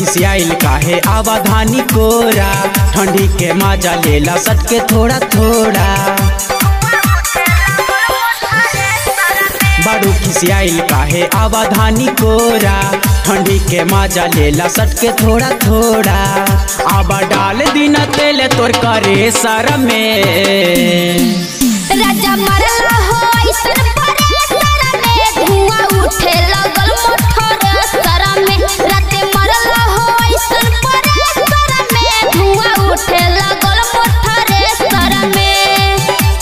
खिसियाइल काहे आवाधानी कोरा ठंडी के मजा लेला सटके थोड़ा थोड़ा बाड़ू खिसियाइल काहे आवाधानी कोरा ठंडी के मजा लेला सटके थोड़ा थोड़ा आबा डाल दिन तेल तोर करे सर में राजा मरला हो ऐसन परेसर में धुआं उठे लगल मोटर सर में राते मरला हो ऐसन परेसर में धुआं उठे लगल मोटर सर में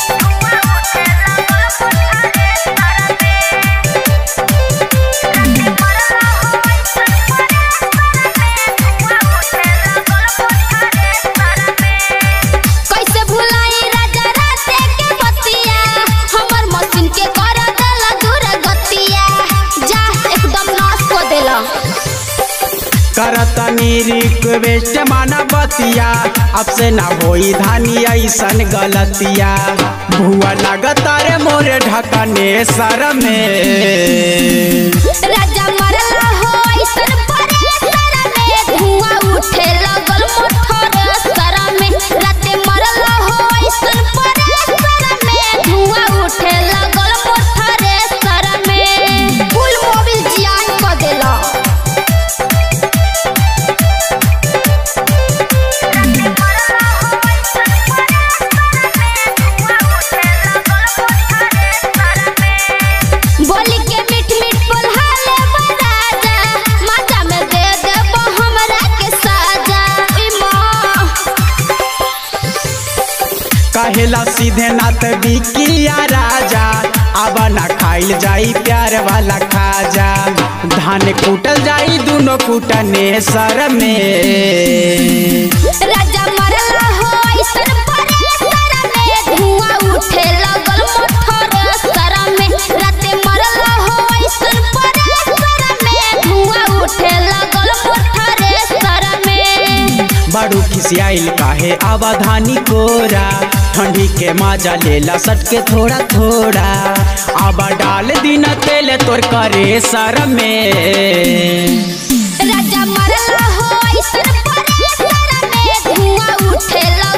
कैसे भुलाई राजा राते के बतिया हमर मशीन के कर देला दूर गतिया जा एकदम नाश को देला करतनी रिक्वेस्ट माना बतिया अब से ना होई धानी ऐसन गलतिया भुआ लगता रे मोरे ढकने सर में राजा मरला हो ऐसन परेसर में धुआं उठे लगल मोटर सर में राते मरला हो ऐसन परेसर में धुआं उठे लगल मोटर सर में फुल मोबिल जियान को देला बोली के मीठ मीठ बोलहाले बराजा माता में दे देबो हमरा के साजा ई माँ कहेला सीधे नाथ बिकिया राजा अब ना खाइल जाई प्यार वाला खाजा धान कूटल जाई दोनों कूटने सर में राजा मरला हो ऐसन परेसर में धुआं उठे लगल मोटर सर में राते मरला हो ऐसन परेसर में धुआं उठे लगल मोटर सर में बड़ू खिसियाइल काहे आवाधानी कोरा ठंडी के मजा लेला सटके थोड़ा थोड़ा आबा डाल दिन तेल तोर करे सर में राजा मरला हो ऐसन परेसर में धुआं उठे लगल